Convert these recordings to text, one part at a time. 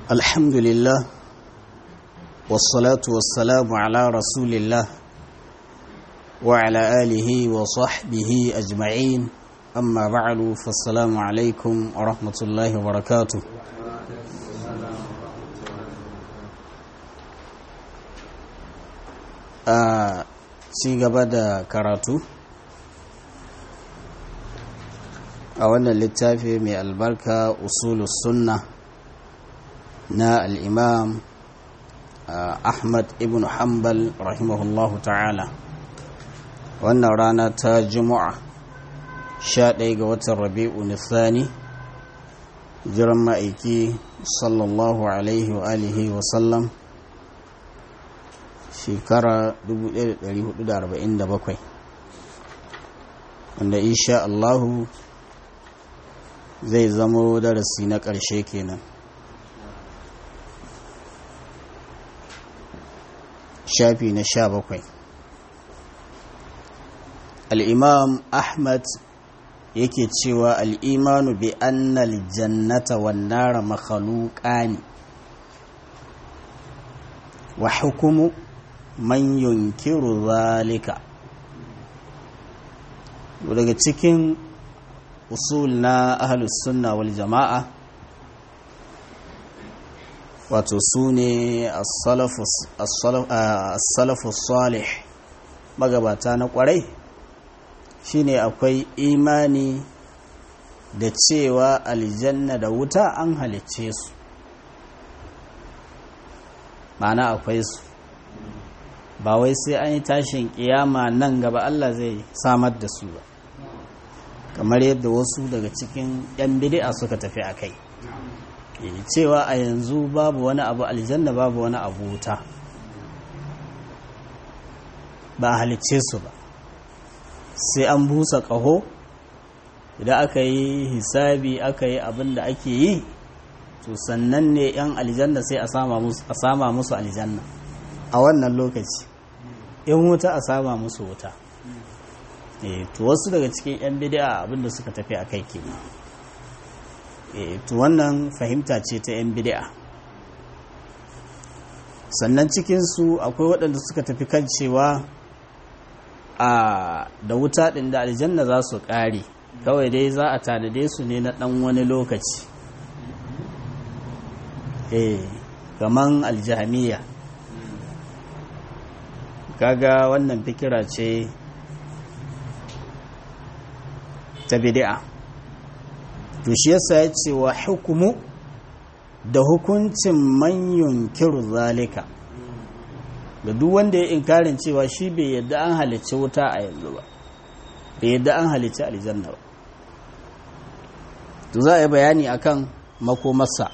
الحمد لله والصلاة والسلام على رسول الله وعلى آله وصحبه أجمعين أما بعد فالسلام عليكم ورحمة الله وبركاته a ci gaba da karatu a wannan littafi mai albarka usulus sunna na al'imam ahmad ibn hanbal rahimahullahu ta'ala wannan rana ta juma'a sha ɗaya ga watan rabi'u nisani jiran ma'aiki sallallahu alaihi wa alihi wa sallam shekara 1447 wanda insha Allahu zai zamo darasi na ƙarshe kenan shafi na sha bakwai al'imam ahmad yake cewa al'imanu bi annal jannata wannara makhaluƙani wa hukumu man yunkiru zalika daga cikin usul na ahlus sunna wal jama'a wato su ne as-salafus salih magabata na kwarai shine akwai imani da cewa aljanna da wuta an halicce su ma'ana akwai su ba wai sai an yi tashin kiyama nan gaba Allah zai samar da su ba kamar yadda wasu daga cikin 'yan bidi'a suka tafi a kai cewa a yanzu babu wani abu aljanna babu wani abu wuta ba halicce su ba sai an busa ƙaho idan aka yi hisabi aka yi abin da ake yi to sannan ne 'yan aljanna sai a sama musu aljanna a wannan lokaci in wuta a sama musu wuta to wasu daga cikin 'yan bidi'a abinda suka tafi a kai ke to wannan fahimta ce ta 'yan bidi'a sannan cikinsu akwai waɗanda suka tafi kan cewa a da wuta ɗin da aljanna za su ƙare kawai dai za a tanade su ne na ɗan wani lokaci eh kaman aljahamiya kaga wannan fikira ce ta bid'a to shi yasa ya ce wa hukumu da hukuncin man yunkiru zalika da duk wanda ya inkarin cewa shi bai yadda an halicci wuta a yanzu ba bai yadda an halicci aljanna ba to za a yi bayani akan makomarsa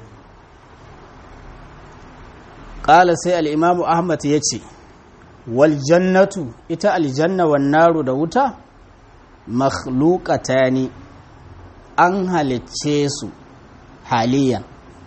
ƙala sai al'imamu ahmad ya ce waljannatu ita aljanna naru da wuta makhlukata ne an halicce su haliyan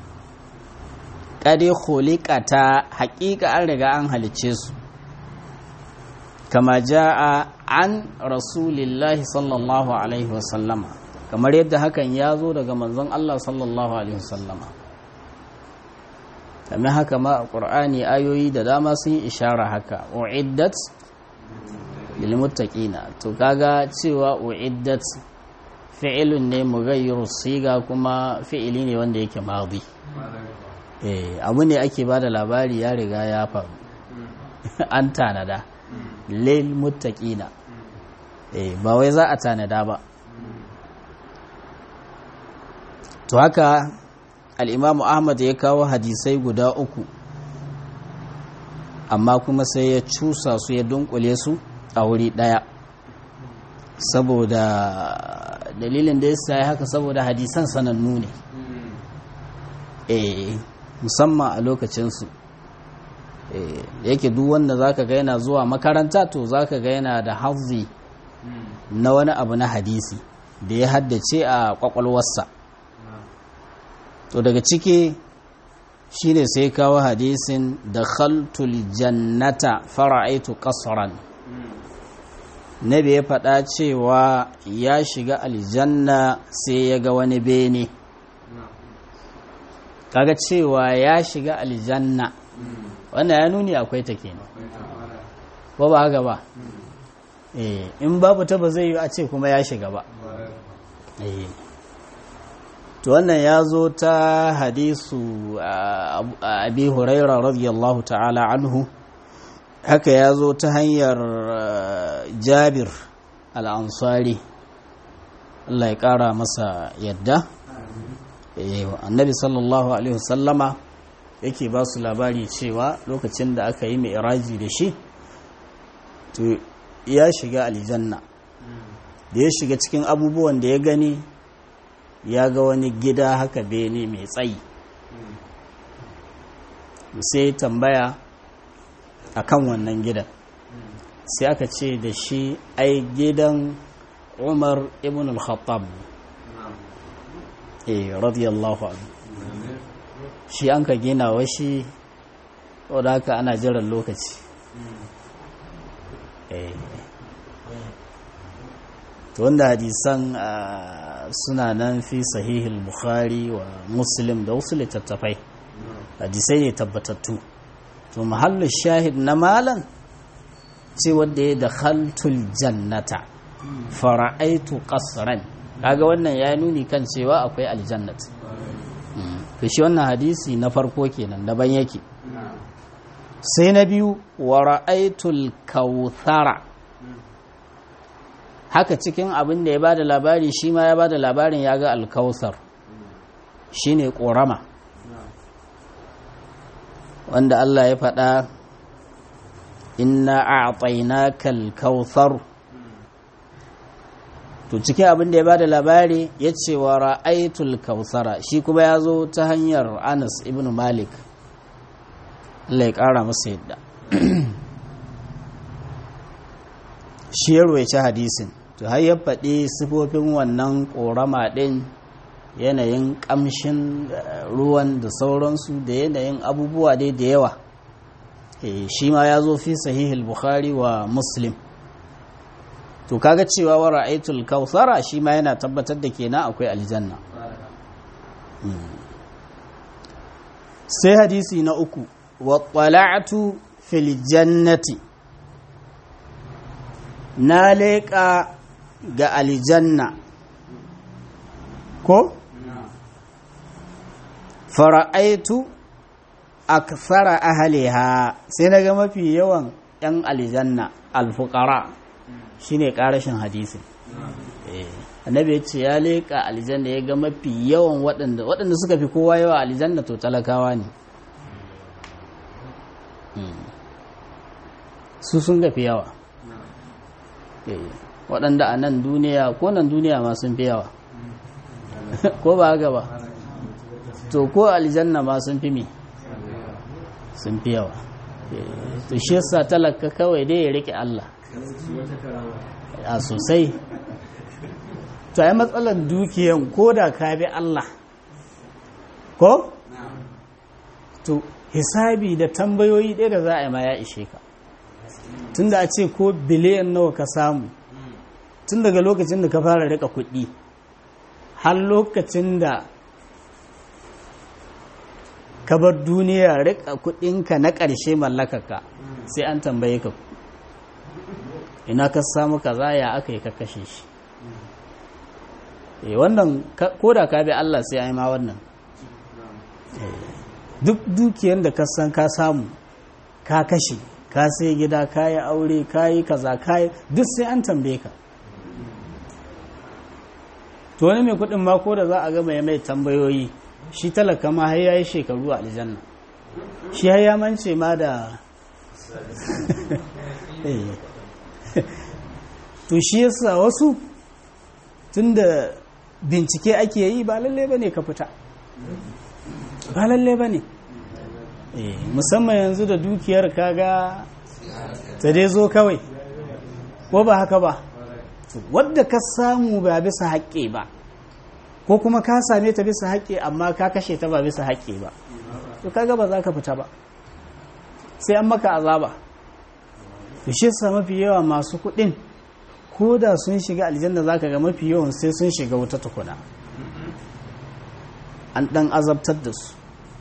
ƙade khuliƙata haƙiƙa an riga an halicce su kama ja'a an rasulillahi sallallahu alaihi wasallama kamar yadda hakan ya zo daga manzon Allah sallallahu alaihi wasallama kamar haka ma a ƙur'ani ayoyi da dama sun yi ishara haka uiddat lilmuttaqina to kaga cewa uiddat fi'ilun ne mughayyiru siga kuma fi'ili ne wanda yake madi eh abu ne ake bada labari ya riga ya faru an tanada lil muttaqina eh ba wai za a tanada ba to haka al'imamu ahmad ya kawo hadisai guda uku amma kuma sai ya cusa su ya dunkule su a wuri ɗaya saboda dalilin da ya sa haka saboda hadisan sanannu ne eh musamman a lokacinsu da yake duk wanda zaka ga yana zuwa makaranta to zaka ga yana da hazi na wani abu na hadisi da ya haddace a kwakwalwarsa to daga ciki shine sai kawo hadisin da khaltul jannata fara'aitu qasran nabi ya faɗa cewa ya shiga aljanna sai ya ga wani bene kaga cewa ya shiga aljanna wannan ya nuni akwai ta kenan ba ba haka ba eh in babu ta ba zai yi a ce kuma ya shiga ba eh to wannan ya zo ta hadisu abi huraira radiyallahu ta'ala anhu haka ya zo ta hanyar jabir al'ansari Allah ya ƙara masa yadda annabi sallallahu alaihi wasallama yake ba su labari cewa lokacin da aka yi mai iraji da shi to ya shiga aljanna da ya shiga cikin abubuwan da ya gani ya ga wani gida haka bene mai tsayi sai tambaya a kan wannan gidan sai aka ce da shi ai gidan umar ibn al-khattab eh radiyallahu anhu shi an ka gina wa shi wadda haka ana jiran lokaci to wanda hadisan suna nan fi sahihul bukhari wa muslim da wasu littattafai hadisai ne tabbatattu to mahallin shahid na malan ce wadda ya da khaltul jannata fara'aitu qasran kaga wannan ya nuni kan cewa akwai aljannat to shi wannan hadisi na farko kenan daban yake sai na biyu wa ra'aitul kauthara haka cikin abin da ya bada labari shi ma ya bada labarin ya ga alkauthar shine korama wanda Allah ya faɗa inna a'tainaka al-kauthar to cikin abin da ya bada labari ya ce wa ra'aitul kautsara shi kuma ya zo ta hanyar Anas ibn Malik Allah ya ƙara masa yadda shi ya roci hadisin to har ya faɗi sifofin wannan ƙorama ɗin yanayin ƙamshin ruwan da sauransu da yanayin abubuwa dai da yawa shi ma ya zo fi sahihul bukhari wa muslim to kaga cewa wa ra'aytul kautsara shi ma yana tabbatar da kenan akwai aljanna sai hadisi na uku wa qala'tu fil jannati na leƙa ga aljanna ko fara'aitu akthara ahliha sai naga mafi yawan yan aljanna alfuqara shine karashin hadisi annabi ya ce ya leƙa aljanna ya ga mafi yawan waɗanda waɗanda suka fi kowa yawa aljanna to talakawa ne su sun gafi yawa waɗanda a nan duniya ko nan duniya ma sun fi yawa ko ba haka ba to ko aljanna ma sun fi mi sun fi yawa to shi yasa talaka kawai dai ya rike Allah a sosai to ai matsalar dukiyan ko da ka bi Allah ko to hisabi da tambayoyi ɗaya da za a yi ma ya ishe ka tun da a ce ko biliyan nawa ka samu tun daga lokacin da ka fara rika kuɗi har lokacin da ka bar duniya rika kuɗinka na ƙarshe mallakaka sai an tambaye ka ina ka samu kaza ya aka yi ka kashe shi wannan ko da ka bi Allah sai ai ma wannan duk dukiyar da ka san ka samu ka kashe ka sai gida ka yi aure ka yi kaza ka yi duk sai an tambaye ka to wani mai kudin ma ko da za a gama ya mai tambayoyi shi talaka ma har yayi shekaru a aljanna shi har ya mance ma da to shi yasa wasu tunda bincike ake yi ba lalle bane ka fita ba lalle bane musamman yanzu da dukiyar kaga ta dai zo kawai ko ba haka ba wadda ka samu ba bisa haƙƙe ba ko kuma ka same ta bisa haƙƙe amma ka kashe ta ba bisa haƙƙe ba to kaga ba za ka fita ba sai an maka azaba to shi sa mafi yawa masu kuɗin ko da sun shiga aljanna za ka ga mafi yawan sai sun shiga wuta tukuna an ɗan azabtar da su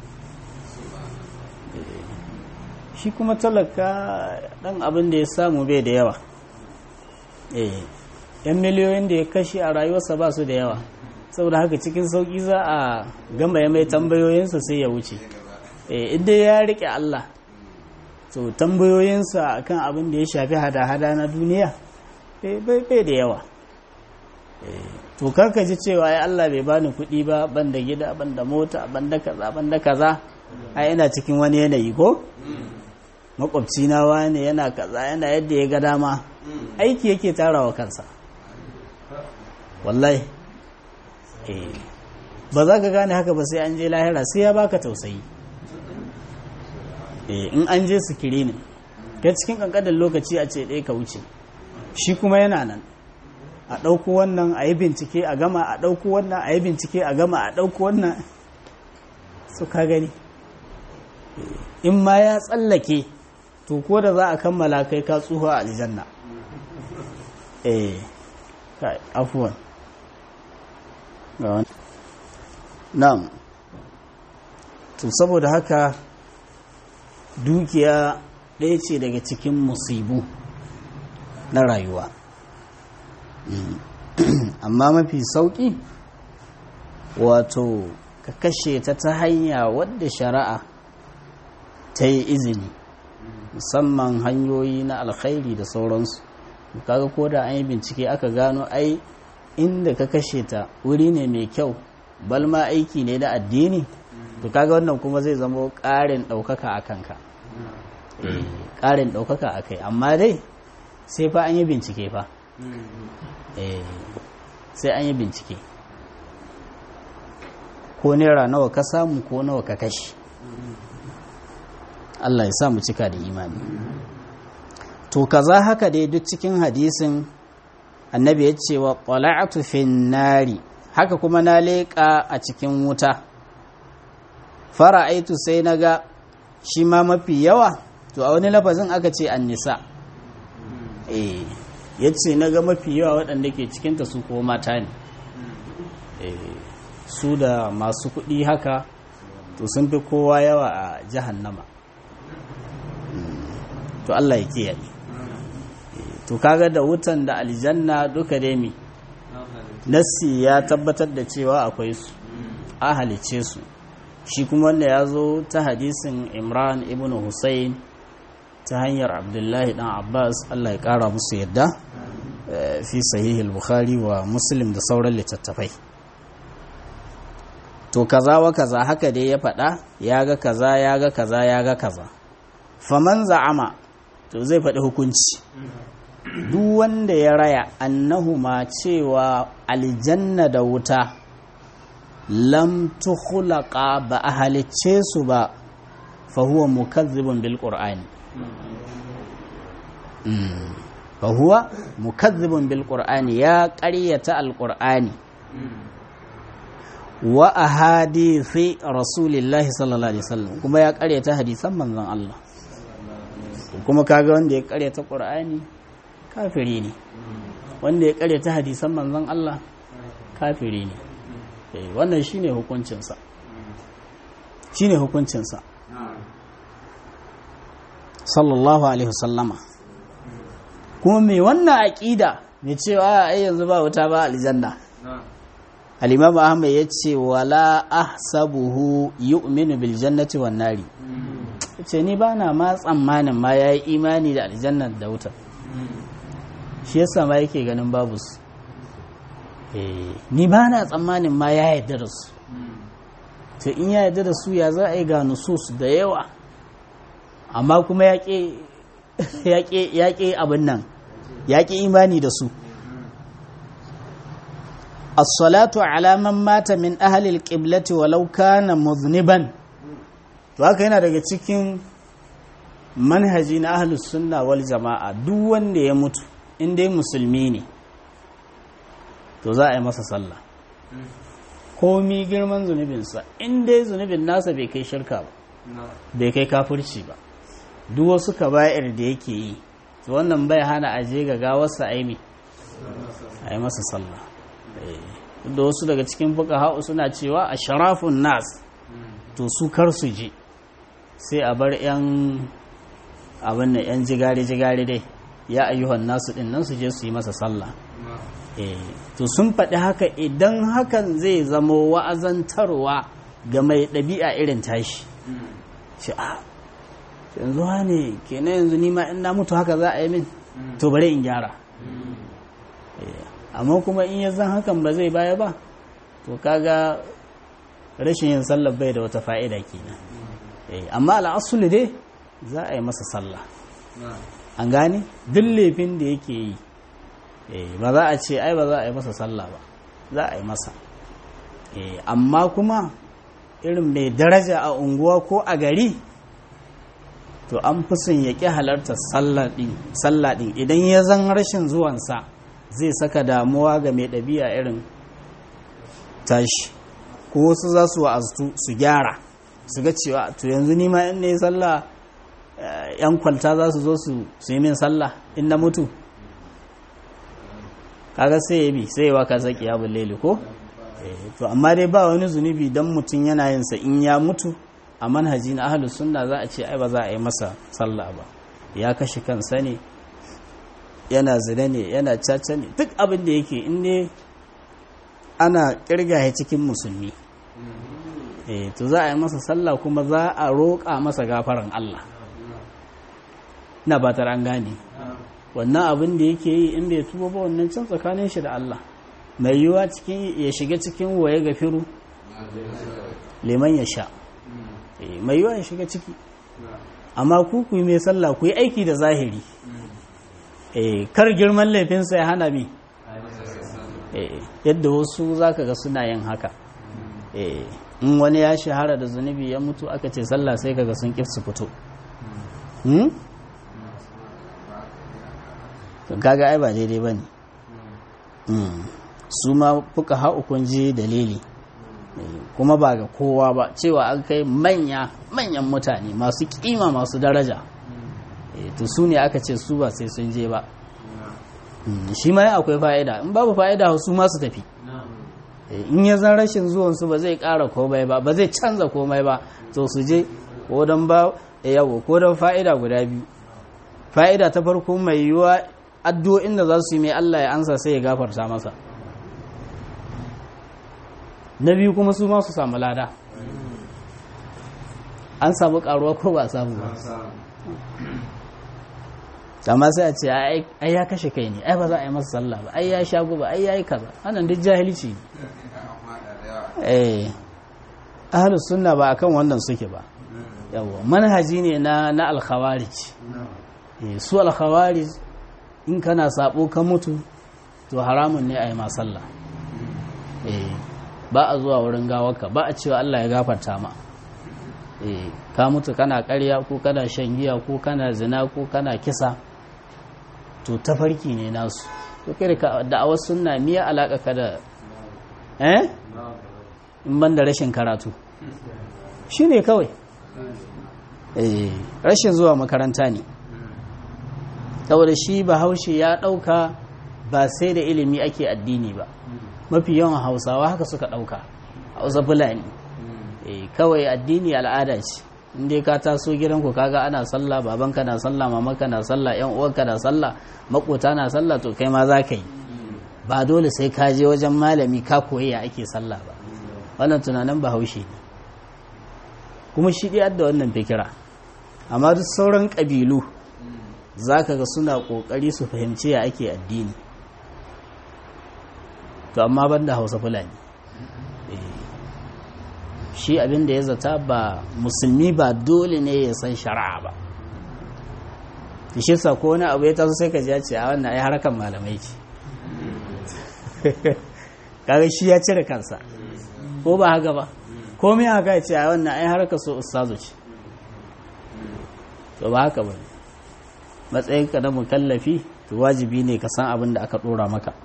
shi kuma talaka dan abin da ya samu bai da yawa eh yan miliyoyin da ya kashe a rayuwarsa ba su da yawa saboda haka cikin sauki za a gama ya mai tambayoyinsa sai ya wuce eh idan ya rike Allah to tambayoyinsa akan abin da ya shafi hada-hada na duniya bai da yawa to karka ji cewa ai Allah bai bani kuɗi ba ban da gida ban da mota ban da kaza ban da kaza ai ina cikin wani yanayi ko makwabci na wani yana kaza yana yadda ya ga dama aiki yake tarawa kansa wallahi ba za ka gane haka ba sai an je lahira sai ya baka tausayi in an je sikiri ne ka cikin kankanin lokaci a ce ɗaya ka wuce shi kuma yana nan a ɗauko wannan a yi bincike a gama a ɗauko wannan a yi bincike a gama a ɗauko wannan su ka gani in ma ya tsallake to ko da za a kammala kai ka tsuhu a aljanna eh kai afuwan na'am to saboda haka dukiya ɗaya ce daga cikin musibu na rayuwa amma mafi sauƙi wato ka kashe ta ta hanya wadda shari'a ta yi izini musamman hanyoyi na alkhairi da sauransu kaga ko da an yi bincike aka gano ai inda ka kashe ta wuri ne mai kyau balma aiki ne na addini to kaga wannan kuma zai zama ƙarin ɗaukaka a kanka ƙarin ɗaukaka a kai amma dai sai fa an yi bincike fa sai an yi bincike ko naira nawa ka samu ko nawa ka kashe Allah ya sa mu cika da imani to kaza haka dai duk cikin hadisin annabi ya ce wa qala'atu fin nari haka kuma na leƙa a cikin wuta fara'aitu sai naga shi ma mafi yawa to a wani lafazin aka ce annisa eh yace naga mafi yawa waɗanda ke cikinta su ko mata ne su da masu kuɗi haka to sun fi kowa yawa a jahannama to Allah ya kiyaye to kaga da wutan da aljanna duka dai mi nassi ya tabbatar da cewa akwai su a halice su shi kuma wanda ya zo ta hadisin imran ibn hussein ta hanyar abdullahi dan abbas Allah ya kara musu yadda fi sahihul bukhari wa muslim da sauran littattafai to kaza wa kaza haka dai ya faɗa ya ga kaza ya ga kaza ya ga kaza faman za'ama to zai faɗi hukunci duk wanda ya raya annahuma cewa aljanna da wuta lam tukhlaqa ba a halicce su ba fa huwa mukazzibun bil qur'ani fa huwa mukazzibun bil qur'ani ya ƙaryata al qur'ani wa ahadithi rasulillahi sallallahu alaihi wasallam kuma ya ƙaryata hadisan manzon Allah kuma kaga wanda ya ƙaryata qur'ani kafiri ne wanda ya ƙaryata hadisan manzon Allah kafiri ne wannan shine hukuncinsa shine hukuncinsa sallallahu alaihi wasallama kuma mai wannan aƙida mai cewa ai yanzu ba wuta ba aljanna al-imam ahmad yace wala ahsabuhu yu'minu bil jannati wan nari yace ni bana ma tsammanin ma yayi imani da aljanna da wuta shi yasa ma yake ganin babu su ni bana tsammanin ma ya yarda da su to in ya yarda da su ya za a yi ga nusus da yawa amma kuma ya ƙe abin nan ya ƙi imani da su as-salatu ala man mata min ahli al-qiblati walau kana muzniban to haka yana daga cikin manhaji na ahli sunna wal jama'a duk wanda ya mutu in dai musulmi ne to za a yi masa sallah komi girman zunubinsa in dai zunubin nasa bai kai shirka ba bai kai kafirci ba duk wasu kaba'ir da yake yi to wannan bai hana aje ga gawarsa aimi a yi masa sallah da wasu daga cikin fuka ha'u suna cewa a sharafun nas to su kar su je sai a bar 'yan abin da yan jigare jigare dai ya ayyuhan nasu din nan su je su yi masa sallah eh to sun faɗi haka idan hakan zai zama wa'azantarwa ga mai ɗabi'a irin tashi shi a yanzu ne kenan yanzu nima in na mutu haka za a yi min to bari in gyara amma kuma in ya zan hakan ba zai baya ba to kaga rashin yin sallah bai da wata fa'ida kenan amma al'asulu dai za a yi masa sallah an gane duk laifin da yake yi ba za a ce ai ba za a yi masa sallah ba za a yi masa amma kuma irin mai daraja a unguwa ko a gari to an fi son ya ƙi halartar sallah ɗin idan ya zan rashin zuwansa zai saka damuwa ga mai ɗabi'a irin tashi ko wasu za su wa'aztu su gyara su ga cewa to yanzu nima in ne sallah yan kwalta za su zo su yi min sallah in na mutu kaga sai ya bi sai ya waka saki ya bulle ko to amma dai ba wani zunubi dan mutum yana yin sa in ya mutu a manhaji na ahlus sunna za a ce ai ba za a yi masa sallah ba ya kashe kansa ne yana zina ne yana caca ne duk abin da yake in ne ana kirga cikin musulmi eh to za a yi masa sallah kuma za a roƙa masa gafaran Allah na batar an gane wannan abin da yake yi in bai tuba ba wannan can tsakanin shi da Allah mai yiwuwa cikin ya shiga cikin waye gafiru liman ya sha mai yiwuwa ya shiga ciki amma ku ku yi mai sallah ku yi aiki da zahiri kar girman laifinsa ya hana mi yadda wasu zaka ga suna yin haka in wani ya shahara da zunubi ya mutu aka ce sallah sai kaga sun kif su fito kaga ai ba daidai ba ne su ma fuka haukun ji dalili kuma ba ga kowa ba cewa an kai manya manyan mutane masu kima masu daraja to su ne aka ce su ba sai sun je ba shi ma akwai fa'ida in babu fa'ida su ma su tafi in ya zan rashin zuwansu ba zai ƙara komai ba ba zai canza komai ba to su je ko don ba yawo ko don fa'ida guda biyu fa'ida ta farko mai yiwuwa addu'o'in da za su yi mai Allah ya ansa sai ya gafarta masa na biyu kuma su ma su samu lada an samu karuwa ko ba samu ba amma sai a ce ai ya kashe kai ne ai ba za a yi masa sallah ba ai ya sha guba ai ya yi kaza wannan duk jahilci ne eh ahlus sunna ba akan wannan suke ba yawa manhaji ne na na al-khawarij su al-khawarij in kana sabo ka mutu to haramun ne a yi ma sallah eh ba a zuwa wurin gawarka ba a cewa Allah ya gafarta ma eh ka mutu kana ƙarya ko kana shan giya ko kana zina ko kana kisa to tafarki ne nasu to kai da da'awar sunna miya alaka ka da eh in ban da rashin karatu shine kawai eh rashin zuwa makaranta ne saboda shi bahaushe ya dauka ba sai da ilimi ake addini ba mafi yawan hausawa haka suka dauka hausa fulani eh kawai addini al'ada ce inda ka taso gidanku kaga ana sallah babanka na sallah mamanka na sallah yan uwanka na sallah makota na sallah to kai ma za ka yi ba dole sai ka je wajen malami ka koyi ya ake sallah ba wannan tunanin bahaushe ne kuma shi ɗaya da wannan fikira amma duk sauran ƙabilu za ka ga suna ƙoƙari su fahimci ya ake addini to amma ban da hausa fulani shi abin da ya zata ba musulmi ba dole ne ya san shari'a ba shi sa ko wani abu ya taso sai ka ji ce a wannan ai harkan malamai ce kaga shi ya cire kansa ko ba haka ba komai haka ya ce a wannan ai harkar so ustazu ce to ba haka ba matsayin ka na mukallafi to wajibi ne ka san abin da aka dora maka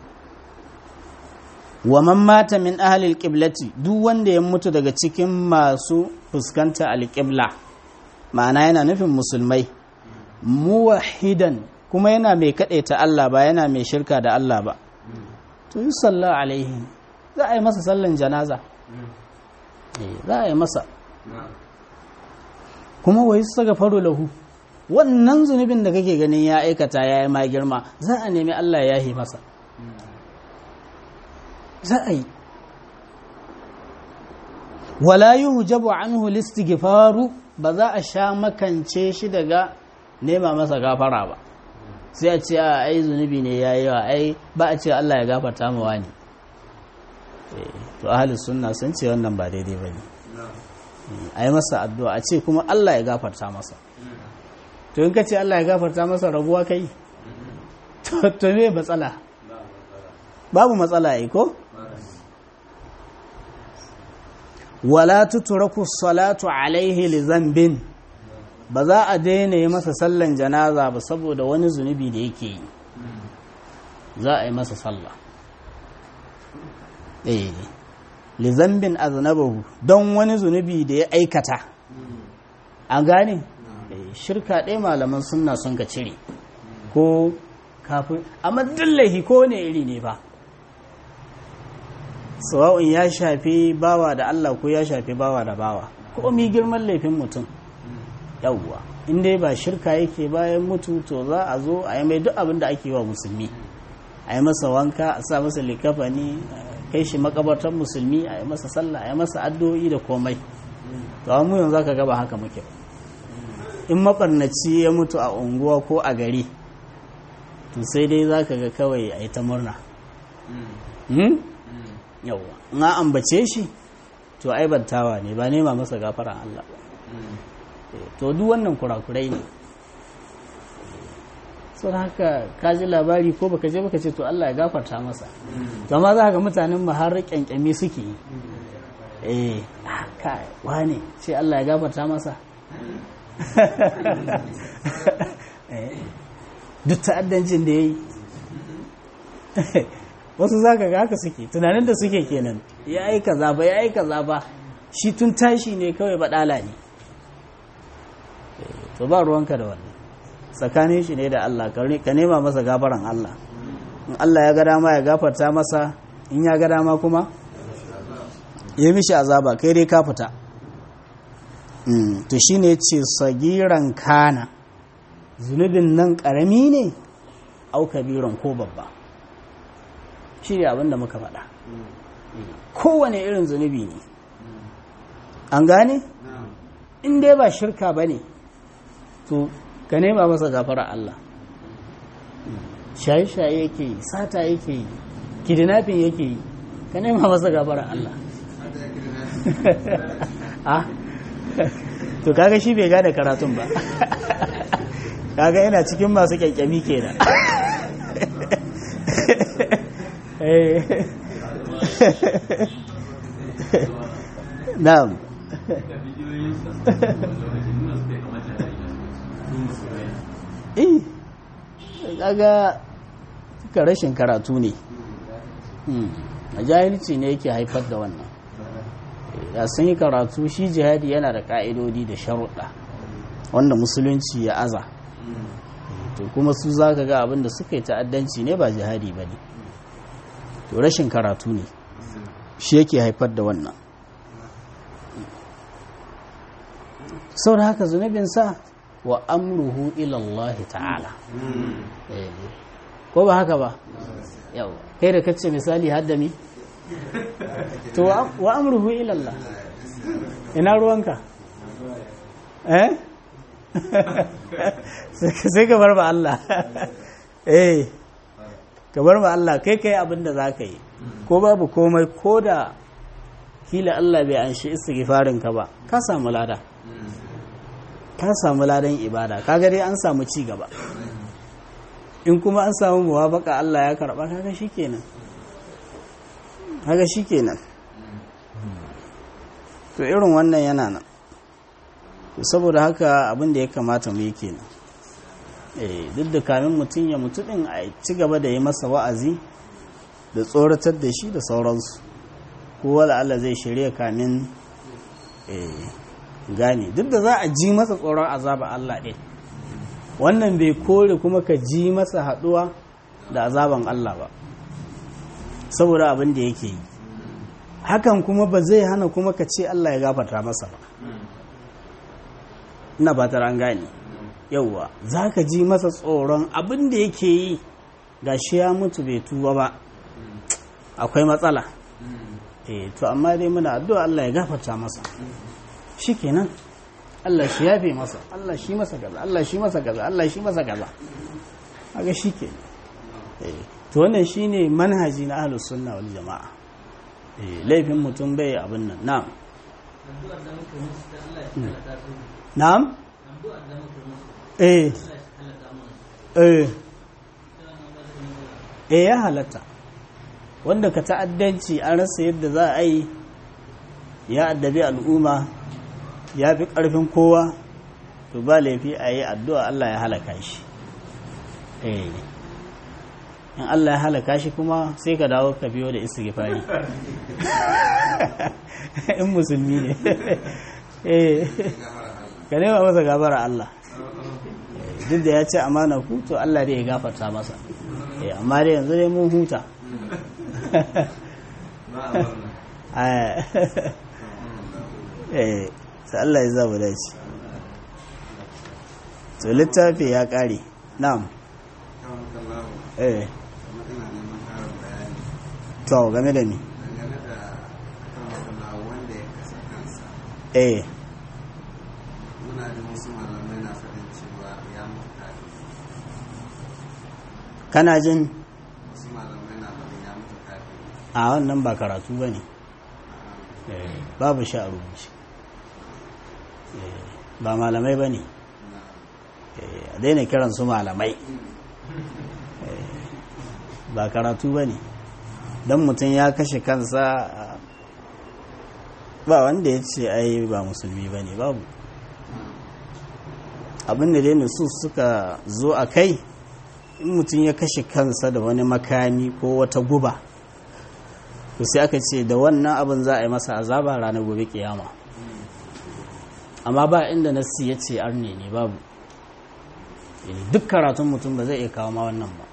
wa man mata min ahlil qiblati duk wanda ya mutu daga cikin masu fuskanta alqibla ma'ana yana nufin musulmai muwahidan kuma yana mai ta Allah ba yana mai shirka da Allah ba to yi sallah alaihi za a yi masa sallan janaza za a yi masa kuma wa yi saka faro lahu wannan zunubin da kake ganin ya aikata ya yi ma girma za a nemi Allah ya yi masa za a yi wala yi hujabu anhu listighfaru ba za a sha makance shi daga nema masa gafara ba sai a ce a ai zunubi ne ya yi wa ai ba a ce Allah ya gafarta mu wani to ahli sunna sun ce wannan ba daidai ba ne a yi masa addu'a a ce kuma Allah ya gafarta masa to in ka ce Allah ya gafarta masa rabuwa kai to me matsala babu matsala ai ko wala tutraku salatu alaihi li zambin ba za a daina yi masa sallan janaza ba saboda wani zunubi da yake yi za a yi masa sallah eh li zambin aznabahu don wani zunubi da ya aikata an gane shirka ɗaya malaman sunna sun ka cire ko kafin amma dillahi ko ne iri ne ba sawa'un ya shafi bawa da Allah ko ya shafi bawa da bawa ko mi girman laifin mutum yawwa in dai ba shirka yake bayan mutu to za a zo a yi mai duk abin da ake wa musulmi a yi masa wanka a sa masa likafani kai shi makabartar musulmi a yi masa sallah a yi masa addu'o'i da komai to mu yanzu zaka ga ba haka muke in mabarnaci ya mutu a unguwa ko a gari to sai dai zaka ga kawai a yi ta murna yawwa na ambace shi to aibantawa ne ba nema masa gafaran Allah ba to duk wannan kurakurai ne sun haka ka ji labari ko baka je baka ce to Allah ya gafarta masa to amma za ga mutanen mu har kyankyami suke yi eh kai wane ce Allah ya gafarta masa duk ta'addancin da ya yi wasu za ka ga haka suke tunanin da suke kenan ya yi kaza ba ya yi kaza ba shi tun tashi ne kawai baɗala ne to ba ruwanka da wannan tsakanin shi ne da Allah ka nema masa gafaran Allah in Allah ya ga dama ya gafarta masa in ya ga dama kuma ya mishi azaba kai dai ka fita to shine ce sagiran kana zunubin nan karami ne au kabiran ko babba shi ne abinda muka faɗa kowane irin zunubi ne an gane in dai ba shirka ba ne to ka nema masa gafara Allah shaye-shaye yake yi sata yake yi kidnapping yake yi ka nema masa gafara Allah ah to kaga shi bai gane karatun ba kaga yana cikin masu kyankyami kenan na'am eh kaga ka rashin karatu ne a jahilci ne yake haifar da wannan da sun yi karatu shi jihadi yana da ka'idodi da sharuɗa wanda musulunci ya aza to kuma su za ka ga abinda suka yi ta'addanci ne ba jihadi ba ne to rashin karatu ne shi yake haifar da wannan sau da haka zunubinsa wa amruhu ilallahi ta'ala ko ba haka ba yau kai da kacce misali haddami to wa amruhu ilallah ina ruwanka eh sai ka bar ba Allah eh ka bar ba Allah kai kai abin da za ka yi ko babu komai ko da kila Allah bai an shi istighfarin ka ba ka samu lada ka samu ladan ibada kaga dai an samu ci gaba in kuma an samu muwafaka Allah ya karba kaga shikenan kaga shikenan to irin wannan yana nan saboda haka abin da ya kamata mu yi kenan eh duk da kamin mutum ya mutu din a ci gaba da yi masa wa'azi da tsoratar da shi da sauransu ko wala Allah zai shirya kamin eh gane duk da za a ji masa tsoron azaba Allah ɗin wannan bai kore kuma ka ji masa haɗuwa da azaban Allah ba saboda abin da yake yi hakan kuma ba zai hana kuma ka ce Allah ya gafarta masa ba ina ba an gane yauwa za ka ji masa tsoron abin da yake yi ga shi ya mutu bai tuba ba akwai matsala eh to amma dai muna addu'a Allah ya gafarta masa shikenan Allah shi yafe masa Allah shi masa gaza Allah shi masa gaza Allah shi masa gaza kaga shikenan eh to wannan shine manhaji na ahlus sunna wal jamaa eh laifin mutum bai abin nan na'am na'am eh eh eh ya halatta wanda ka ta'addanci an rasa yadda za a yi ya addabi al'umma ya fi ƙarfin kowa to ba laifi a yi addu'a Allah ya halaka shi eh in Allah ya halaka shi kuma sai ka dawo ka biyo da istighfari in musulmi ne eh ka nema masa gabara Allah duk da ya ce amana ku to Allah dai ya gafarta masa eh amma dai yanzu dai mun huta eh sai Allah ya zaba dace to littafi ya kare na'am eh to game da ni eh muna da wasu malamai na faɗin cewa ya mutu kafin kana jin wasu malamai na faɗin ya mutu kafin a wannan ba karatu ba ne babu sha a rubuce Eh, ba malamai ba ne a daina kiran su malamai Eh, ba karatu ba ne don mutum ya kashe kansa ah, ba wanda ya ce ai ba musulmi ba ne babu abinda dai su suka zo a kai in mutum ya kashe kansa da wani makami ko wata guba to sai aka ce da wannan abin za a yi masa azaba ranar gobe kiyama amma ba inda nassi ya ce arne ne babu Eh, duk karatun mutum ba zai iya kawo ma wannan ba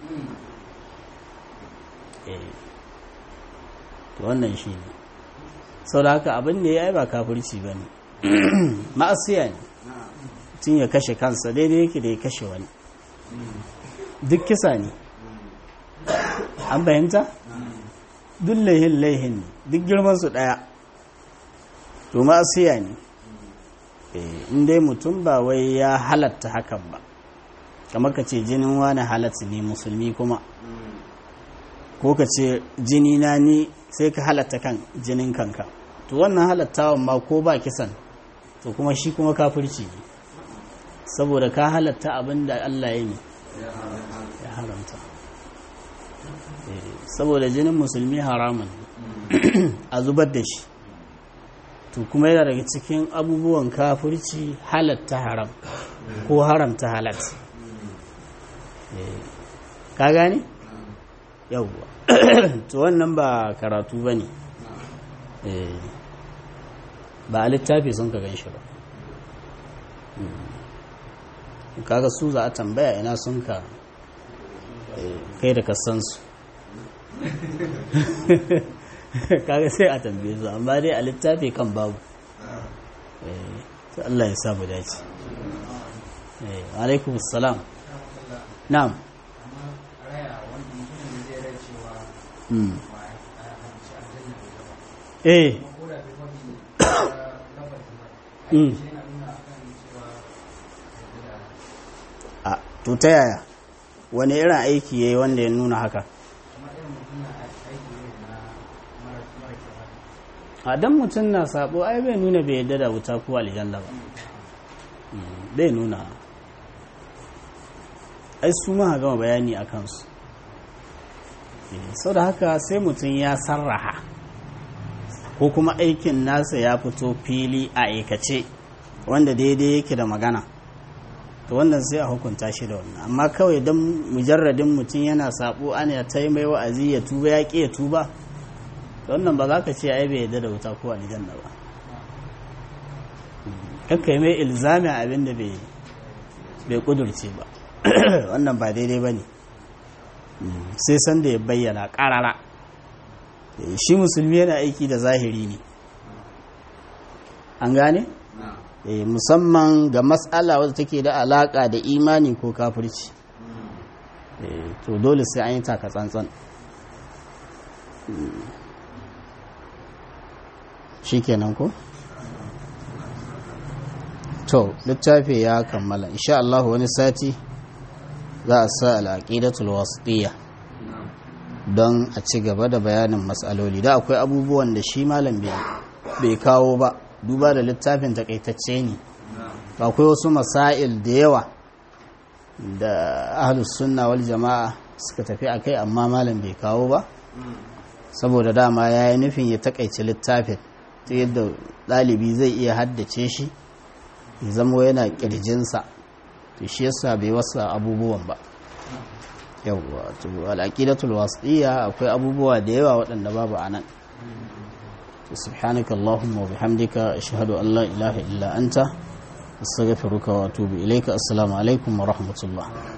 Eh, to wannan shi ne sau da haka abin da ya yi ba kafirci ba ne ma'asiya ne tun ya kashe kansa daidai yake da ya kashe wani duk kisa ne an bayanta duk laihin laihin ne duk girmansu ɗaya to ma'asiya ne Eh, in dai mutum ba wai ya halatta hakan ba kamar ka ce jinin wani halatta ne musulmi kuma ko ka ce jini na ni sai ka halatta kan jinin kanka to wannan halattawan ma ko ba kisan to kuma shi kuma kafirci ne saboda ka halatta abin da Allah ya ne ya haramta Eh, saboda jinin musulmi haramun ne a zubar da shi to kuma yana daga cikin abubuwan kafirci halatta haram ko haramta halat Eh, ka gane? yauwa to wannan ba karatu ba ne ba a littafi sun ka gan shi ba Mm. kaga su za a tambaya ina sun ka eh, kai da kasansu kaga sai a tambaye su amma dai a littafi kan babu Eh, to Allah ya samu dace Eh, alaikum salam na'am Mm. eh Mm. a to ta yaya wani irin aiki ya yi wanda ya nuna haka a dan mutum na sabo ai bai nuna bai yadda da wuta ko aljanna ba Mm, bai nuna ai su ma gama bayani a kansu sau da haka sai mutum ya sarraha ko kuma aikin nasa ya fito fili a aikace wanda daidai yake da magana to wannan sai a hukunta shi da wannan amma kawai don mujarradin mutum yana sabo ana ta yi mai wa'azi ya tuba ya ƙi ya tuba to wannan ba za ka ce ai bai yadda da wuta ko aljanna ba kakka yi mai ilzamin abin da bai kudurce ba wannan ba daidai ba ne sai sanda ya bayyana ƙarara shi musulmi yana aiki da zahiri ne an gane? eh, musamman ga matsala wadda take da alaka da imani ko kafirci eh, to dole sai an yi taka tsantsan shi kenan ko? to littafi ya kammala insha Allah wani sati za a sa al'aqidatul wasitiyya don a ci gaba da bayanin matsaloli da akwai abubuwan da shi malam bai kawo ba duba da littafin takaitacce ne akwai wasu masail da yawa da ahlus sunna wal jama'a suka tafi a kai amma malam bai kawo ba saboda dama ya yi nufin ya takaice littafin ta yadda ɗalibi zai iya haddace shi ya zama yana ƙirjinsa to shi yasa bai wasa abubuwan ba yawwa to al'aqidatul wasiyya akwai abubuwa da yawa waɗanda babu anan to subhanaka allahumma wa bihamdika ashhadu an la ilaha illa anta astaghfiruka wa atubu ilayka assalamu alaikum wa rahmatullah